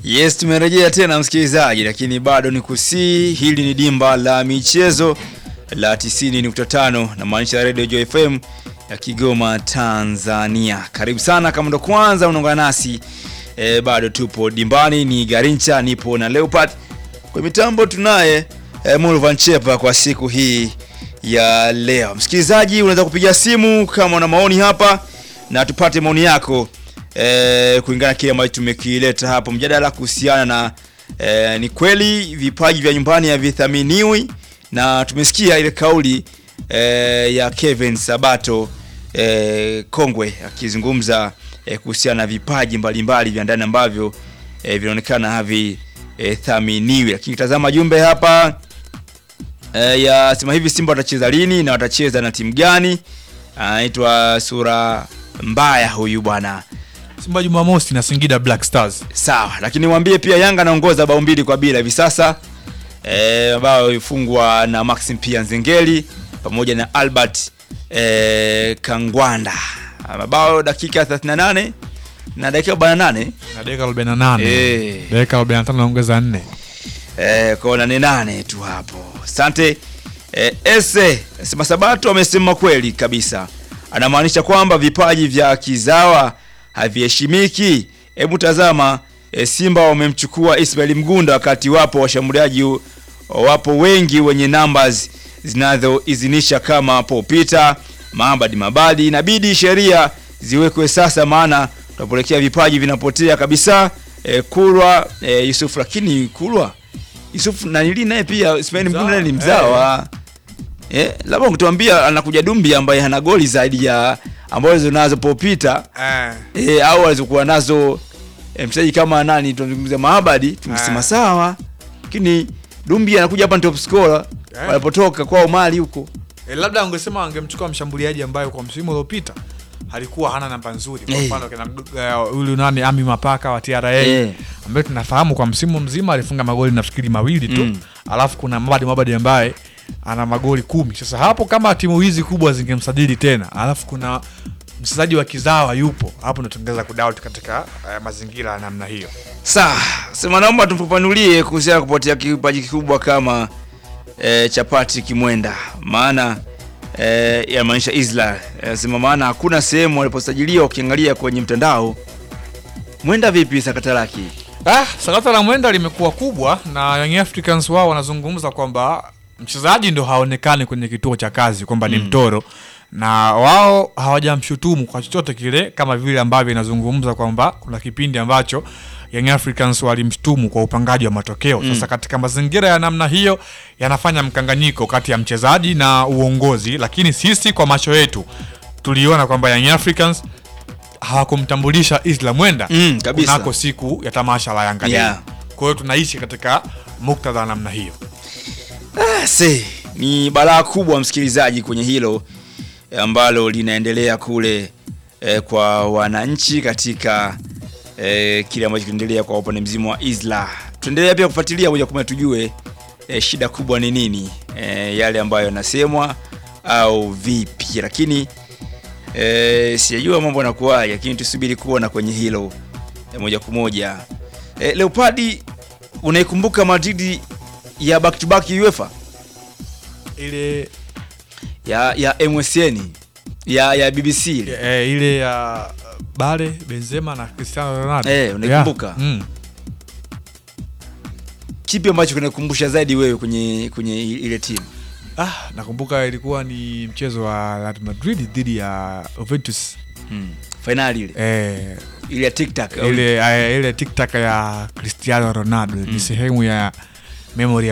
Yes, tumerejea tena msikilizaji, lakini bado ni kusii. Hili ni dimba la michezo la 90.5 na maanisha Radio Joy FM ya Kigoma, Tanzania. Karibu sana kama ndo kwanza unaungana nasi e, bado tupo dimbani, ni Garincha, nipo na Leopard kwa mitambo, tunaye e, Mulvan Chepa kwa siku hii ya leo. Msikilizaji, unaweza kupiga simu kama una maoni hapa na tupate maoni yako e, kulingana na kile ambacho tumekileta hapo, mjadala kuhusiana na e, ni kweli vipaji vya nyumbani havithaminiwi, na tumesikia ile kauli e, ya Kevin Sabato e, Kongwe akizungumza e, kuhusiana na vipaji mbalimbali vya ndani ambavyo e, vinaonekana havithaminiwi, lakini tazama jumbe hapa e, ya sema hivi Simba watacheza lini na watacheza na timu gani? Anaitwa Sura Mbaya huyu bwana. Simba Jumamosi na Singida Black Stars. Sawa, lakini mwambie pia Yanga anaongoza bao mbili kwa bila hivi sasa eh, ambao ifungwa na Maxim pia Nzengeli pamoja na Albert eh, Kangwanda. Mabao dakika 38 na dakika 48 Na dakika 48. Eh. Dakika 45 naongeza 4. eh, kwa nane nane tu hapo. Asante eh, ese sema Sabato amesema kweli kabisa, anamaanisha kwamba vipaji vya kizawa haviheshimiki. Hebu tazama eh, Simba wamemchukua Ismail Mgunda wakati wapo washambuliaji wapo wengi wenye numbers zinazoidhinisha kama Paul Peter, Mahamad Mabadi. Inabidi sheria ziwekwe sasa, maana tunapelekea vipaji vinapotea kabisa. Eh, Kulwa eh, Yusuf, lakini Kulwa Yusuf nanili naye pia Ismail Mgunda naye ni mzawa eh, labda ungetuambia anakuja Dumbi ambaye hana goli zaidi ya ambazo nazo Paul Peter Eh. e, au alizokuwa nazo e, mchezaji kama nani tunazungumzia Mahabadi tumesema Ah. sawa, lakini Dumbi anakuja hapa ni top scorer Eh. walipotoka kwao Mali huko Eh, labda angesema angemchukua mshambuliaji ambaye kwa msimu uliopita alikuwa hana namba nzuri. Kwa Eh. mfano kina eh, huyu nani Ami Mapaka wa TRA Eh. ambaye tunafahamu kwa msimu mzima alifunga magoli nafikiri mawili tu. Mm. Alafu kuna Mabadi Mabadi ambaye ana magoli kumi. Sasa hapo kama timu hizi kubwa zingemsajili tena, alafu kuna mchezaji wa kizawa yupo hapo, ndo tungeweza kudoubt katika eh, mazingira ya namna hiyo. Sawa, sema naomba tufafanulie kuhusiana na kupotea kipaji kikubwa kama e, cha Patrick Mwenda, maana e, yamaanisha Isla e, sema maana hakuna sehemu waliposajiliwa, ukiangalia kwenye mtandao Mwenda vipi sakata lake Ah, sakata la mwenda limekuwa kubwa na Young Africans wao wanazungumza kwamba mchezaji ndo haonekani kwenye kituo cha kazi kwamba ni mtoro na wao hawajamshutumu kwa chochote kile, kama vile ambavyo inazungumza kwamba kuna kipindi ambacho Young Africans walimshtumu kwa upangaji wa matokeo. Sasa katika mazingira ya namna hiyo yanafanya mkanganyiko kati ya mchezaji na uongozi, lakini sisi kwa macho yetu tuliona kwamba Young Africans hawakumtambulisha Isla Mwenda Mm, kabisa. kunako siku ya tamasha la Yanga Day. Yeah. Kwa hiyo tunaishi katika muktadha wa namna hiyo. Se, ni balaa kubwa msikilizaji kwenye hilo eh, ambalo linaendelea kule eh, kwa wananchi katika eh, kile ambacho kinaendelea kwa upande mzima wa Isla. Tuendelea pia kufuatilia moja kwa moja tujue eh, shida kubwa ni nini, eh, yale ambayo yanasemwa au vipi, lakini eh, sijajua mambo yanakuwaje, lakini tusubiri kuona kwenye hilo eh, moja kwa moja. Eh, Leopardi, unaikumbuka Madrid ya back to back UEFA Ile ya ya MSN ya ya BBC ile. e, ile ya Bale, Benzema na Cristiano Ronaldo. Eh, unaikumbuka? Yeah. Mm. Kipi ambacho kinakumbusha zaidi wewe kwenye kwenye ile timu? Ah, nakumbuka ilikuwa ni mchezo wa Real Madrid dhidi ya Juventus. Hmm. Finali ile Eh, ile ya TikTok. ile eh, ile TikTok ya Cristiano Ronaldo ni sehemu ya memory